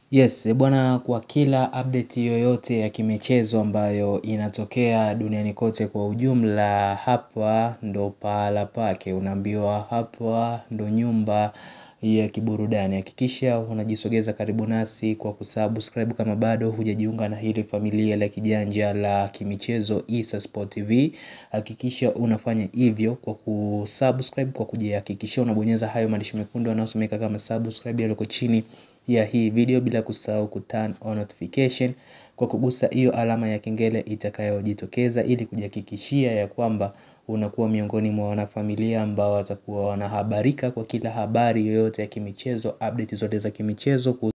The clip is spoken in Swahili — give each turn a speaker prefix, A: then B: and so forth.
A: Yes, bwana kwa kila update yoyote ya kimichezo ambayo inatokea duniani kote kwa ujumla hapa ndo pahala pake unaambiwa hapa ndo nyumba ya kiburudani hakikisha unajisogeza karibu nasi kwa kusubscribe kama bado hujajiunga na hili familia la kijanja la kimichezo Issa Sport TV hakikisha unafanya hivyo kwa kusubscribe kwa kujihakikishia unabonyeza hayo maandishi mekundu yanayosomeka kama subscribe yaliyoko chini ya hii video bila kusahau kuturn on notification kwa kugusa hiyo alama ya kengele itakayojitokeza ili kujihakikishia ya kwamba unakuwa miongoni mwa wanafamilia ambao watakuwa wanahabarika kwa kila habari yoyote ya kimichezo update zote za kimichezo.